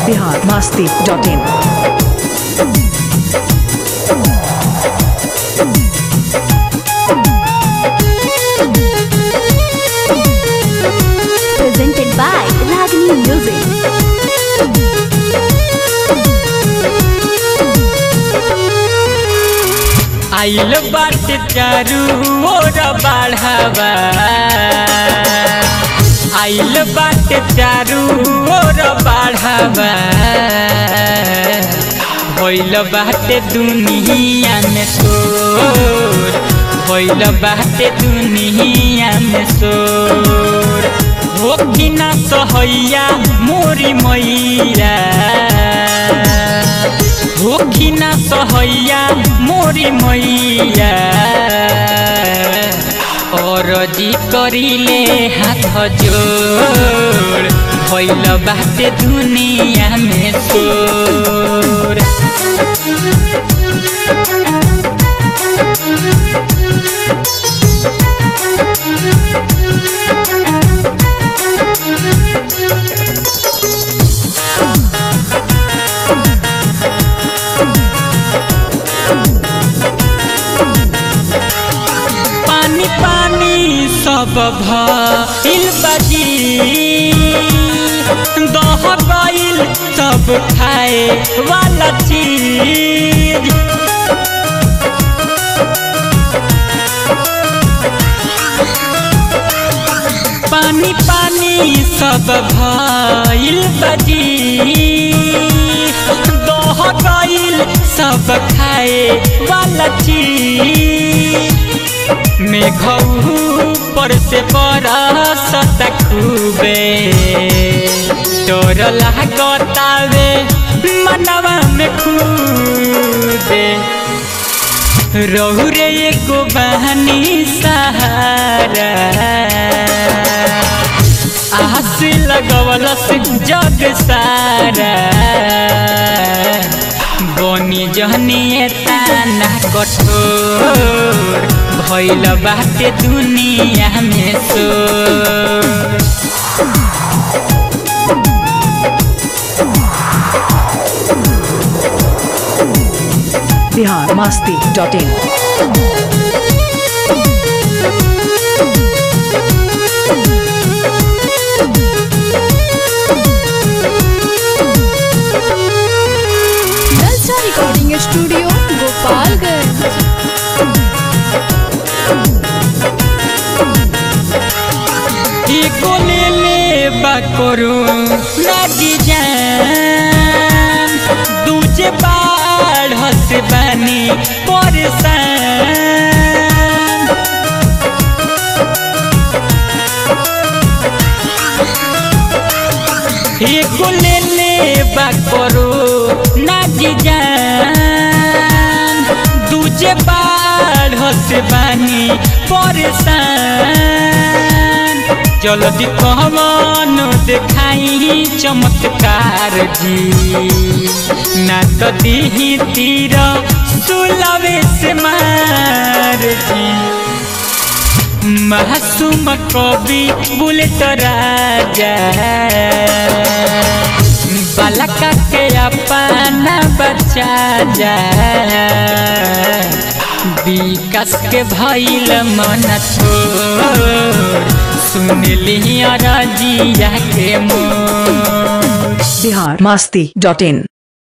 Bihar Masti dot in presented by Ragini Music. आइल बाटे चारू ओर बढ़ावा आइल बाटे चारू ओर बढ़ावा भइल बाटे दुनिया में शोर भइल बाटे दुनिया में शोर हो कि ना सहैया मोरी मैया होखी ना सहैया मोरी मैया और जी करिले हाथ जोड़ भइल बाटे दुनिया में शोर पानी पानी सब भइल बाजी दह गइल सब खाए वाला चीज पानी पानी सब भइल बाजी दह गइल सब खाए वाला चीज मेघऊ पर से बरसत खूबे डर लागतावे मनवा में खूबे रहु रे एगो बहनी सहारा आस लगवलस जग सारा बनी जहनी ताना कठोर भइल बाटे दुनिया में शोर Bihar Masti dot in Jalsa Recording Studio, Gopalganj. एको ले ले बकरो नदी जान दूजे बाढ़ से बनी परेशान एको ले ले बकरो नदी जान दूजे बाढ़ से बनी परेशान जल्दी कहवन देखाई चमत्कार जी ना तो दीही तीर सुलवे से मार जी मासूम कवि बुलेट राजा बालका के अपना बच्चा जा विकास के भइल मन छोड़ सुन लिया राजिया के मोर बिहार मस्ती डॉट इन